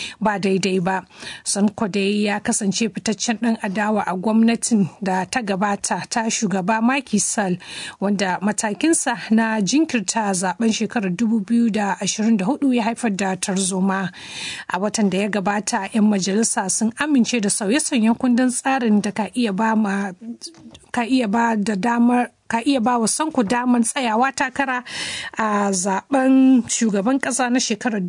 ba daidai ba sanko dai ya kasance fitaccen ɗan adawa a gwamnatin da ta gabata ta shugaba Macky Sall wanda matakinsa na jinkirta zaben shekarar 2024 ya haifar da tarzoma a watan da ya gabata 'yan majalisa sun amince da sauye-sauyen kundin tsarin da ka iya ba ka iya ba da damar ka iya ba wa sanku daman tsayawa takara a zaben shugaban kasa na shekarar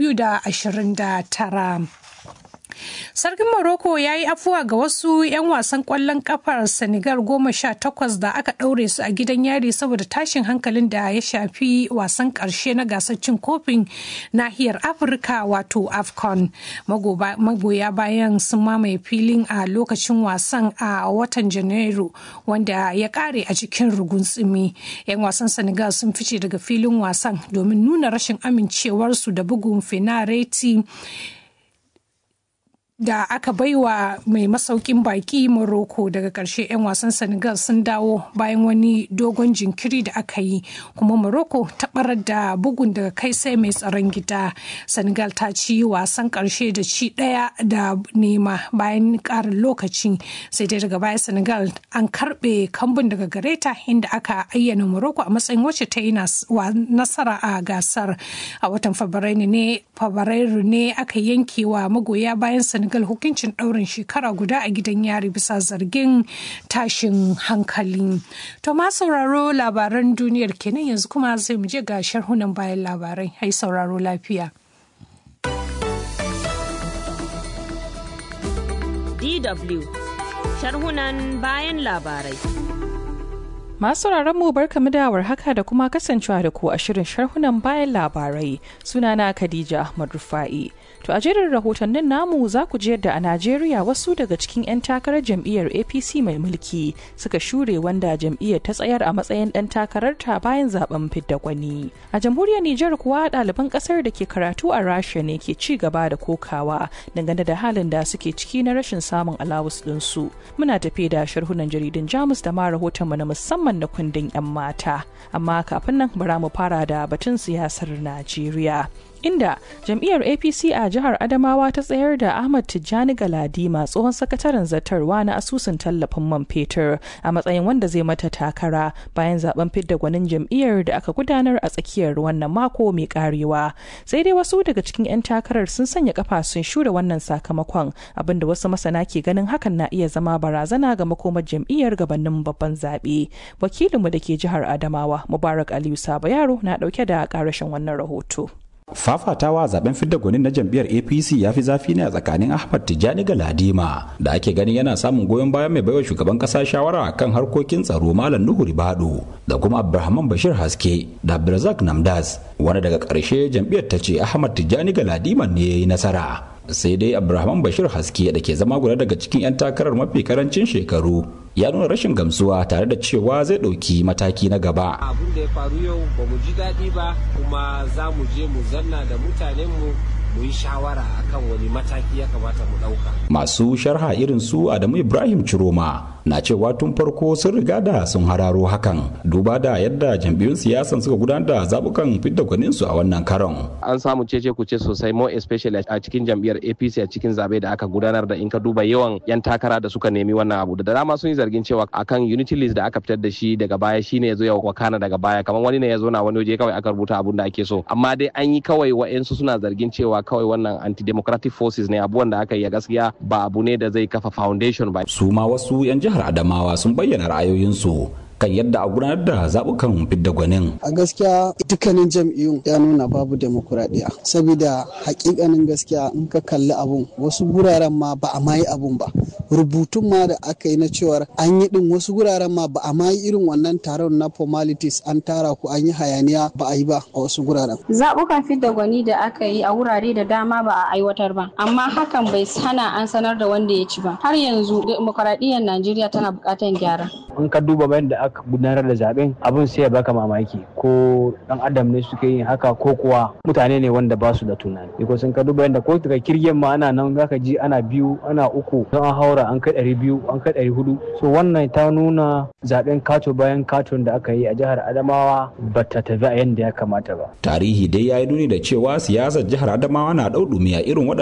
2029 Sarkin Morocco ya yi afuwa ga wasu 'yan wasan kwallon kafar Senegal goma sha takwas da aka ɗaure su a gidan yari saboda tashin hankalin da ya shafi wasan ƙarshe na gasar cin kofin nahiyar Afirka wato AFCON. Magoya bayan sun mamaye filin a lokacin wasan a watan Janairu wanda ya ƙare a cikin rugun tsimi. 'Yan wasan Senegal sun fice daga filin wasan domin nuna rashin amincewarsu da bugun fenareti. da aka baiwa mai masaukin baki Morocco daga ƙarshe 'yan wasan Senegal sun dawo bayan wani dogon jinkiri da aka yi kuma Morocco ta barar da bugun daga kai sai mai tsaron gida. Senegal ta ci wasan ƙarshe da ci ɗaya da nema bayan ƙarin lokaci sai dai daga baya Senegal an karɓe kambun daga gareta inda aka ayyana Morocco a matsayin wacce ta yi nasara a gasar a watan Fabrairu ne aka yanke wa magoya bayan Senegal Senegal hukuncin ɗaurin shekara guda a gidan yari bisa zargin tashin hankali. To ma sauraro labaran duniyar kenan yanzu kuma sai mu je ga sharhunan bayan labarai. Hai sauraro lafiya. DW sharhunan bayan labarai. Masu mu barkamu da haka da kuma kasancewa da ku a shirin sharhunan bayan labarai sunana Khadija Ahmad Rufa'i. To a jerin rahotannin namu za ku ji yadda a Najeriya wasu daga cikin 'yan takarar jam'iyyar APC mai mulki suka shure wanda jam'iyyar ta tsayar a matsayin ɗan takararta bayan zaben fidda gwani. A jamhuriyar Nijar kuwa ɗaliban ƙasar da ke karatu a Rasha ne ke ci gaba da kokawa dangane da halin da suke ciki na rashin samun alawus ɗinsu. Muna tafe da sharhunan jaridun Jamus da ma rahotonmu na musamman na kundin 'yan mata. Amma kafin nan bara mu fara da batun siyasar Najeriya. inda jam'iyyar apc a jihar adamawa ta tsayar da ahmad tijjani galadima tsohon sakataren zartarwa na asusun tallafin man fetur a matsayin wanda zai mata takara bayan zaben fidda gwanin jam'iyyar da aka gudanar a tsakiyar wannan mako mai karewa sai dai wasu daga cikin 'yan takarar sun sanya kafa sun shura wannan sakamakon abinda wasu masana ke ganin hakan na iya zama barazana ga makomar jam'iyyar gabanin babban zaɓe wakilinmu da ke jihar adamawa mubarak aliyu saba yaro na ɗauke da ƙarashin wannan rahoto fafatawa zaben fidda gwanin na jam'iyyar apc ya fi zafi ne a tsakanin ahmad tijjani galadima da ake ganin yana samun goyon bayan mai baiwa shugaban kasa shawara kan harkokin tsaro malam nuhu ribado da kuma abdulrahman bashir haske da abdulrazak namdas wanda daga ƙarshe jam'iyyar ta ce ahmad tijjani galadima ne ya yi nasara sai dai abdulrahman bashir haske da ke zama guda daga cikin 'yan takarar mafi karancin shekaru ya nuna rashin gamsuwa tare da cewa zai ɗauki mataki na gaba. abun da ya faru yau ba mu ji daɗi ba kuma za mu je mu zanna da mutanenmu mu yi shawara akan wani mataki ya kamata mu ɗauka. Masu sharha irin su Adamu Ibrahim Ciroma na cewa tun farko sun riga da sun hararo hakan duba da yadda jam'iyyun siyasan suka gudanar da zabukan fidda gwaninsu a wannan karon. An samu cece kuce sosai more especially a cikin jam'iyyar APC a cikin zabe da aka gudanar da in ka duba yawan 'yan takara da suka nemi wannan abu da dama sun yi zargin cewa akan unity list da aka fitar da shi daga baya shine ya zo ya wakana daga baya kamar wani ne ya zo na wani waje kawai aka rubuta abun da ake so amma dai an yi kawai wa'ensu suna zargin cewa kawai wannan anti-democratic forces ne abubuwan da aka yi gaskiya ba abu ne da zai kafa foundation ba. Su ma wasu 'yan jihar Adamawa sun bayyana ra'ayoyinsu kan yadda a gudanar da zabukan fidda gwanin. A gaskiya dukkanin jam'iyyun ya nuna babu demokuraɗiyya. Saboda hakikanin gaskiya in ka kalli abun wasu guraren ma ba a ma yi abun ba. Rubutun ma da aka yi na cewar an yi din wasu guraren ma ba a ma yi irin wannan taron na formalities an tara ku an yi hayaniya ba a yi ba a wasu guraren. Zaɓukan fidda gwani da aka yi a wurare da dama ba a aiwatar ba. Amma hakan bai hana an sanar da wanda ya ci ba. Har yanzu demokuraɗiyyar Najeriya tana buƙatar gyara. In ka duba bayan da aka gudanar da zaben abin sai ya baka mamaki ko dan adam ne suke yin haka ko kuwa mutane ne wanda ba su da tunani ko sun ka duba yadda ko daga kirgen ma ana nan zaka ji ana biyu ana uku don an haura an kai ɗari biyu an kai ɗari hudu so wannan ta nuna zaben kato bayan katon da aka yi a jihar adamawa ba ta tafi a yadda ya kamata ba tarihi dai ya yi nuni da cewa siyasar jihar adamawa na ɗau a irin waɗannan